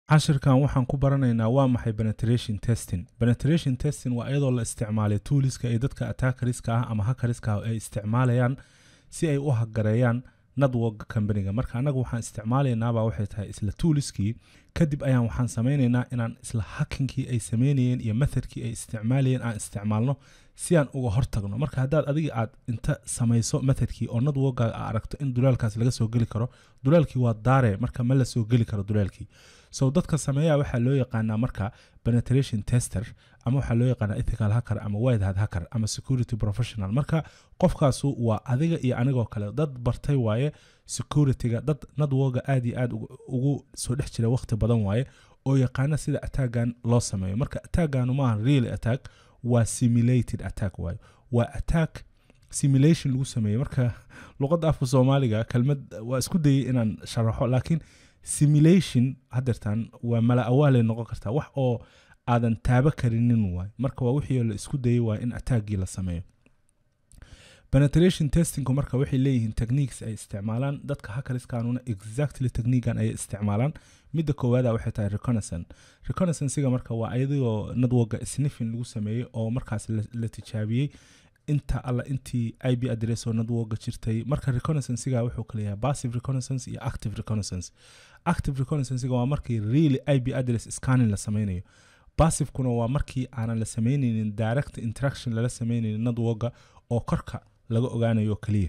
cashirkan waxaan ku baranaynaa waa maxay penetration testing penetration testing waa iyadoo la isticmaalay tooliska ee dadka attackeriska ah ama hackeriska ah ay isticmaalayaan si ay u hagareeyaan network companiga marka annaga waxaan isticmaalaynaabaa waxay tahay isla tooliskii kadib ayaan waxaan samaynaynaa inaan isla hackinkii ay samaynayeen iyo methodkii ay isticmaalayeen aan isticmaalno si aan uga hortagno marka haddaad adiga aad inta samayso methodkii oo networkaaga aa aragto in dulaalkaas laga soo geli karo dulaalkii waa daare marka ma la soo geli karo dulaalkii so dadka sameeyaa waxaa loo yaqaanaa marka penetration tester ama waxaa loo yaqaanaa ethical hacker ama white hat hacker ama security professional marka qofkaasu waa adiga iyo anigoo kale dad bartay waaye securityga dad networka aad iyo aad ugu soo dhex jira waqti badan waaye oo yaqaana sida attackan loo sameeyo marka attackanu maaha real attack waa simulated attack waayo waa attack simulation lagu sameeyey marka luqadda afka soomaaliga kelmad waa isku dayay inaan sharaxo laakiin simulation hadeertan waa mala awaalay noqon kartaa wax oo aadan taabo karinin waay marka waa wixii la isku dayay waa in attackgii la sameeyo penetration testingku marka waxay leeyihiin techniques ay isticmaalaan dadka hackeriskanuna exactly techniquean ayay isticmaalaan midda koowaada waxay tahay reconnaissance reconnaissancega marka waa ayadoo networka sniffing lagu sameeyey oo markaas la tijaabiyey inta alla intii i b address oo networka jirtay marka reconnaissancega wuxuu kala yahay passive reconnaissance iyo active reconnaissance active reconnaissancega waa markii really i b address scanning la sameynayo passivekuna waa markii aanan la sameyneynin direct interaction lala sameyneynin networka oo korka laga ogaanayo keliya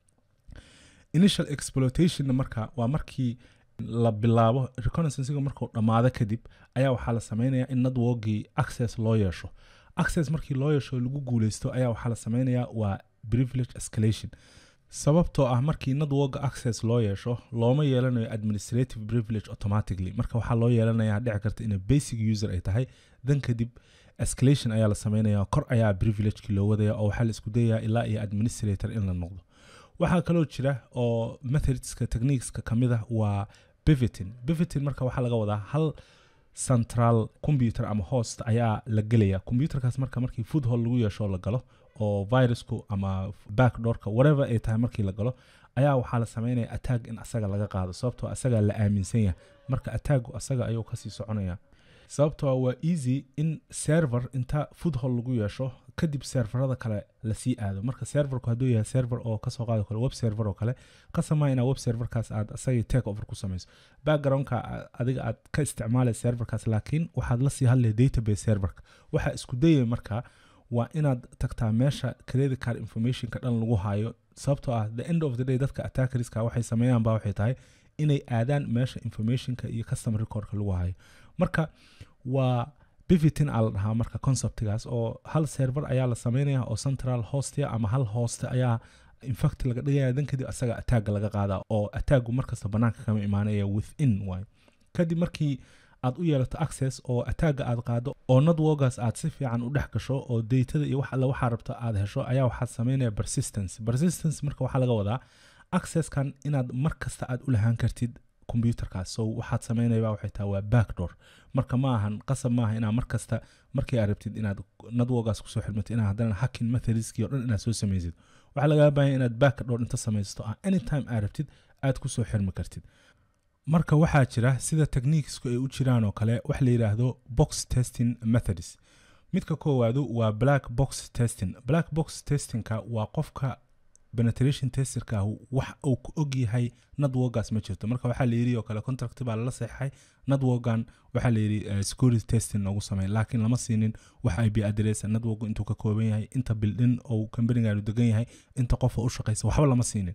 initial exploitationna marka waa markii la bilaabo reconnaissancega markuu dhammaado kadib ayaa waxaa la sameynaya in networkii access loo yeesho access markii loo yeesho lagu guuleysto ayaa waxaa la sameynayaa waa privilege escalation sababtoo ah markii networka access loo yeesho looma yeelanayo administrative privilege automatically marka waxaa loo yeelanaya dhici karta inay basic user ay tahay dan kadib escalation ayaa la sameynaya kor ayaa privilegekii loo wadaya oo waxaa la isku dayayaa ilaa iyo administrator in la noqdo waxaa kaloo jira oo methodska techniqueska kamid ah waa bivitin bivitin marka waxaa laga wadaa hal central computer ama host ayaa la gelaya computerkaas marka markii foodhall lagu yeesho la galo oo virusku ama backdoorka whatever ay tahay markii la galo ayaa waxaa la sameynaya attack in asaga laga qaado sababtoo asaga la aaminsan yahay marka attacku asaga ayuu kasii soconaya sababtoo waa easy in server inta foodhall lagu yeesho kadib serverada kale lasii aado marka serverku hadduu yahay server oo kasoo qaado kale web server oo kale qasamaa inaa web serverkaas aad asagii take over ku samayso backgroundka adiga aad ka isticmaalay serverkaas laakiin waxaad lasii hadlaya database serverka waxaa isku dayay marka waa inaad tagtaa meesha credit card informationka dhan lagu hayo sababtoo ah the end of the day dadka attackeriska waxay sameeyaan baa waxay tahay inay aadaan meesha informationka iyo customer recordka lagu hayo marka waa bivitin aa la dhahaa marka conceptigaas oo hal server ayaa la sameynaya oo central hostia ama hal hoste ayaa infact laga dhigaya dan kadib asaga attacga laga qaada oo attacgu markasta banaanka kama imaanaya within waay kadib markii aad u yeelato access oo attacga aad qaado oo networkaas aad si fiican u dhex gasho oo datada iyo wax alle waxaa rabto aad hesho ayaa waxaad sameynaya persistence persistence marka waxaa laga wadaa accesskan inaad mar kasta aad u lahaan kartid computerkaas so waxaad sameynaya waxay tahay waa backdoor marka ma ahan qasab maaha inaa mar kasta markii aad rabtid inaad networkaas kusoo xirmatid inaa haddana hacking methodskii o dhan inaad soo samaysid waxaa lagaa baahanya inaad backdoor inta samaysto ah anytime aad rabtid aad kusoo xirmi kartid marka waxaa jira sida techniquesku ay u jiraan oo kale wax la yidhaahdo box testing methods midka koowaadu waa black box testing black box testingka waa qofka penetration testerka wax uu ku og yahay networkaas ma jirto marka waxaa la yidhi oo kale contract baa lala seexay networkan waxaa la yidhi security testing noogu samey laakiin lama siinin wax ip address networku intuu ka kooban yahay inta bildin oo companigaanu degan yahay inta qofa u shaqaysa waxba lama siinin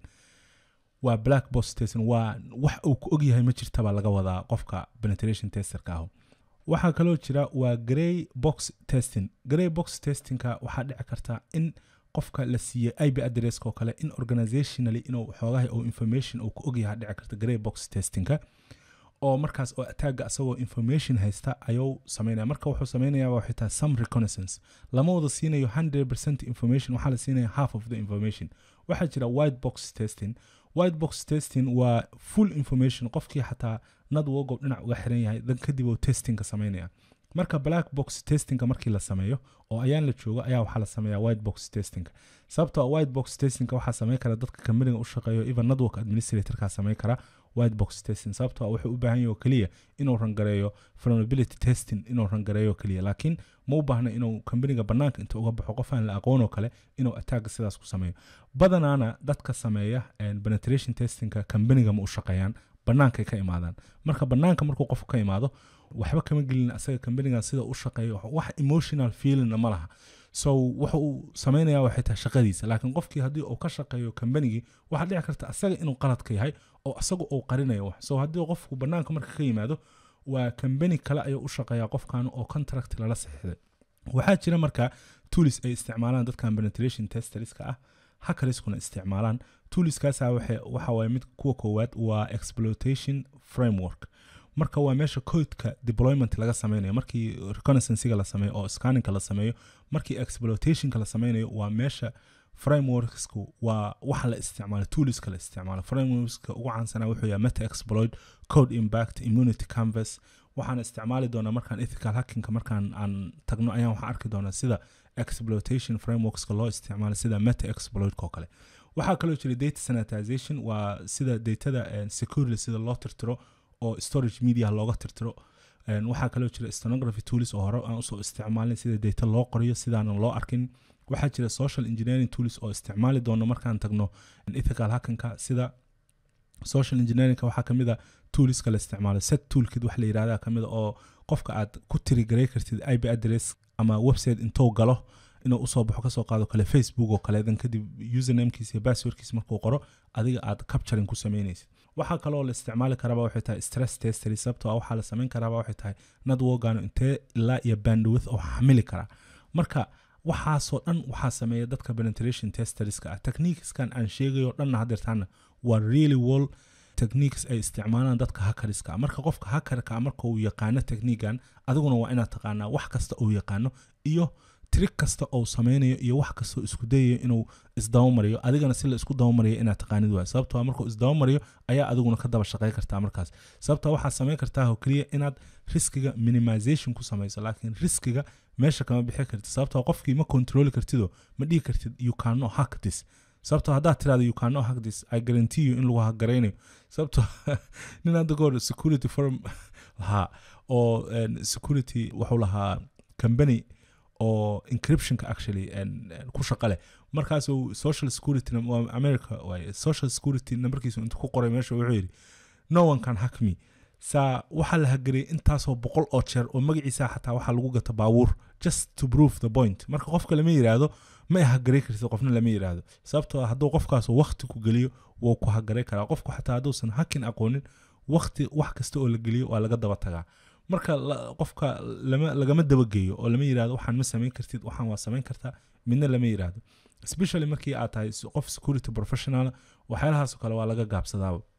waa black box testing waa wax uu ku og yahay ma jirta baa laga wadaa qofka penetration testerka ahu waxaa kaloo jira waa grey box testing grey box testingka waxaa dhici karta in qofka la siiyey ip addresska oo kale in organizationally inuu xoogahay oo information uu ku ogyaha dhici karta grey box testingka oo markaas oo attacga asagoo information haysta ayuu sameynaya marka wuxuu sameynaya waxay tahay some reconnaissance lama wada siinayo hundred percent information waxaa la siinaya half of the information waxaa jira white box testing white box testing waa full information qofkii xataa network dhinac uga xiran yahay dan kadib uu testingka sameynaya marka black box testingka markii la sameeyo oo ayaan la joogo ayaa waxaa la sameeyaa white box testingka sababtoo white box testingka waxaa sameyn kara dadka kambaniga u shaqeeyo even network administratorka sameyn kara white box testing sababtoo ah wuxuu u baahan yahay oo keliya inuu rangareeyo vulnerability testing inuu rangareeyo keliya laakiin ma u baahna inuu kambaniga banaanka inta uga baxo qof aan la aqoon oo kale inuu attacka sidaas ku sameeyo badanaana dadka sameeya penetration testingka kambaniga ma u shaqeeyaan bannaankay ka imaadaan marka bannaanka markuu qofku ka imaado waxba kama gelin asaga kambanigan sida u shaqeeyo wax emotional feelingna ma laha so wuxa uu sameynaya waxay tahay shaqadiisa laakiin qofkii haddii uu ka shaqeeyo kambanigii waxaa dhici karta asaga inuu qaladka yahay oo asaga uu qarinayo wax so haddii qofku bannaanka marka ka yimaado waa kambani kale ayuu u shaqeeyaa qofkan oo contract lala saxiixday waxaa jira marka tools ay isticmaalaan dadkan penetration testerska ah hackerskuna isticmaalaan toolskaasa waxa waaye mid kuwa koowaad waa exploitation framework marka waa meesha codeka deployment laga sameynayo markii reconnaissancega la sameeyo oo scanninga la sameeyo markii exploitationka la sameynayo waa meesha frameworksku waa waxa la isticmaalo toolska la isticmaalo frameworkska ugu caansanaa wuxuu yahay meta exploit code impact immunity canvas waxaan isticmaali doonaa markaan ethical hackingka markaan aan tagno ayaan waxaan arki doonaa sida exploitation frameworkska loo isticmaalo sida meta exploitka oo kale waxaa kaloo jira data sanitization waa sida datada security sida loo tirtiro oo storage media looga tirtiro waxaa kaloo jira stenography tools oo hore aan usoo isticmaalin sida data loo qoriyo sidaanan loo arkin waxaa jira social engineering tools oo isticmaali doono markaan tagno ethical hackinka sida social engineeringka waxaa kamid a toolska la isticmaalo set toolkid wax la yirahda kamid a oo qofka aad ku tirigaray kartid ip address ama website intuu galo inuu usoo baxo kasoo qaado kale facebook oo kale dan kadib usernamekiisa iyo passwordkiisa markuu qoro adiga aad capturing ku sameynaysid waxaa kaloo la isticmaali karaaba waxay tahay stress testers sababtoo ah waxaa la samayn karaaba waxay tahay networkano intee ilaa iyo bandwidth oo xamili karaa marka waxaasoo dhan waxaa sameeya dadka penetration testerska ah techniqueskan aan sheegayo dhanna hadeertaana waa really wall techniques ay isticmaalaan dadka hackerska ah marka qofka hackerka marka uu yaqaano techniquegan adiguna waa inaad taqaanaa wax kasta uu yaqaano iyo trig kasta ou sameynayo iyo wax kastoo isku dayayo inuu isdabamariyo adigana si la isku dabamariyo inaad taqaanid waay sababtoo markuu isdabamariyo ayaa adiguna ka daba shaqey kartaa markaas sababtoo waxaad sameyn kartaa oo keliya inaad riskiga minimization ku samayso laakiin riskiga meesha kama bixi kartid sababtoo qofkii ma controli kartido ma dhihi kartid you cannot hack this sababtoo haddaad tirahdo you cannot hack this i guarantee you in lagu hagaraynayo sababtoo nin hadda goor security firm lahaa oo security wuxuu lahaa company oo encryptionka actually ku shaqa leh markaasuu social security america waaye social security numberkiisu intuu ku qoray meesha wuxuu yidhi no one can hack me saa waxaa la hagariyay intaasoo boqol oo jeer oo magaciisa xataa waxaa lagu gata baabuur just to prove the point marka qofka lama yiraahdo ma hagaray kartid qofna lama yiraahdo sababtoo hadduu qofkaas wakti ku geliyo wuu ku hagaray karaa qofku xataa hadduusan hakin aqoonin wakti wax kasta oo la geliyo waa laga daba tagaa marka qofka lagama dabageeyo oo lama yirahdo waxaan ma samayn kartid waxaan waa samayn kartaa midna lama yirahdo especially markii aad tahay qof security professional waxyaalahaasoo kale waa laga gaabsadaaba